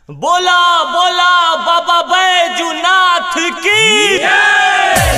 बोला बोला बाबा बैजूनाथ की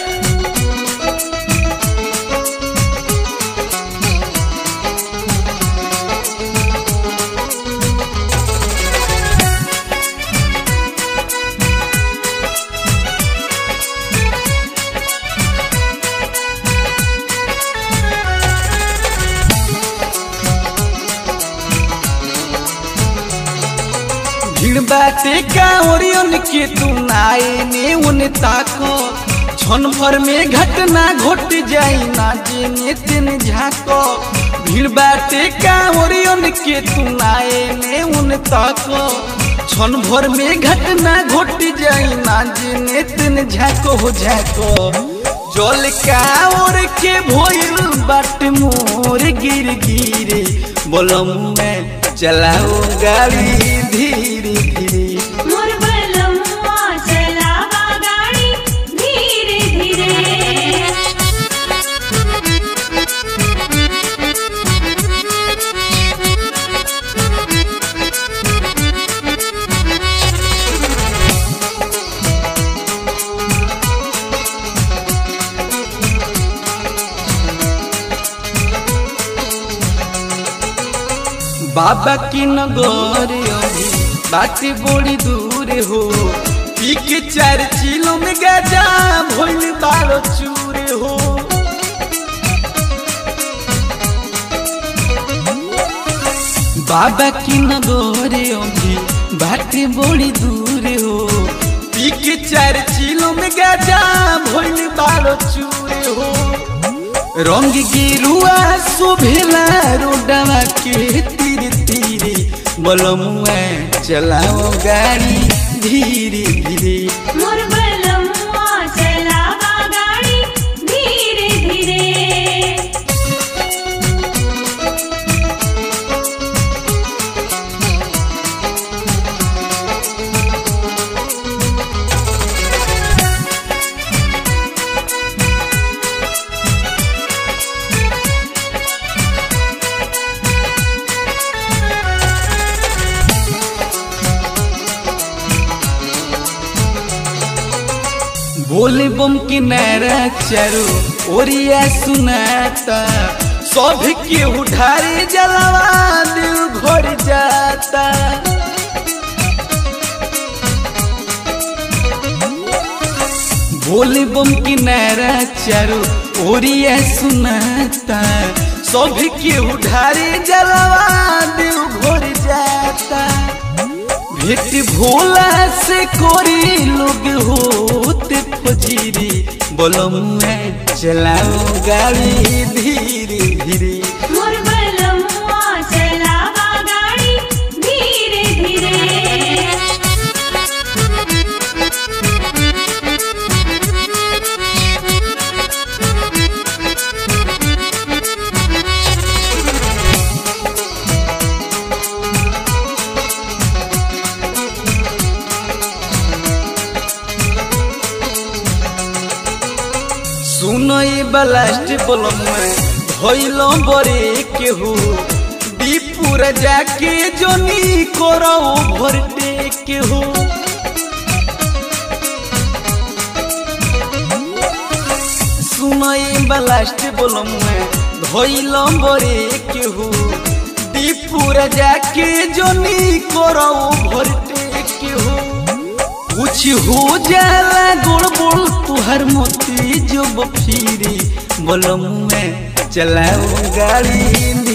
भीड़ बाटे कांवरियन के तू नाए ने उन ताको क्षण भर में घटना घट जाई ना जेने तेने झाको भीड़ बाटे कांवरियन के तू नाए ने उन ताको क्षण भर में घटना घट जाई ना जेने तेने झाको हो झाको जल कांवर के भोइल बाट मोर गिर गिरे बोलम में चलाओ गाड़ी धीरे धीरे मोर बलमुआ चलावा गाड़ी धीरे धीरे बाबा की नगर अभी बाटे बड़ी दूर हो पी के चार चिलो में गजा भोल बारो चूर हो बाबा की नगर अभी बाटे बड़ी दूर हो पी के चार चिलो में गजा भोल बारो चूर हो रंग गिरुआ शोभेला रोडवा के तीर तीरे बलमुआ चलाओ गाड़ी धीरे धीरे मोर बलमुआ चलावा गाड़ी धीरे धीरे बोले बम किनारा चारो ओरिया सुनाता सब के उठारे जलवा दिल घर जाता भोले बम किनारा चारो ओरिया सुनाता सब के उठारे जलवा दिल घर जाता भेट भोला से कोरी लोग होते फजीरी बोलो मैं चलाओ गाड़ी धीरे धीरे मोर बलमुआ चलावा गाड़ी धीरे धीरे सुनो ये बलास्ट बोलो मैं भइलो बरे केहू दीपुर जाके जोनी करो भरटे केहू सुनो ये बलास्ट बोलो मैं भइलो बरे केहू दीपुर जाके जोनी करो भरटे केहू कुछ हो जाला गोड़ बोल तुहर मोती जो बफीरी बोलो मैं चलाओ गाड़ी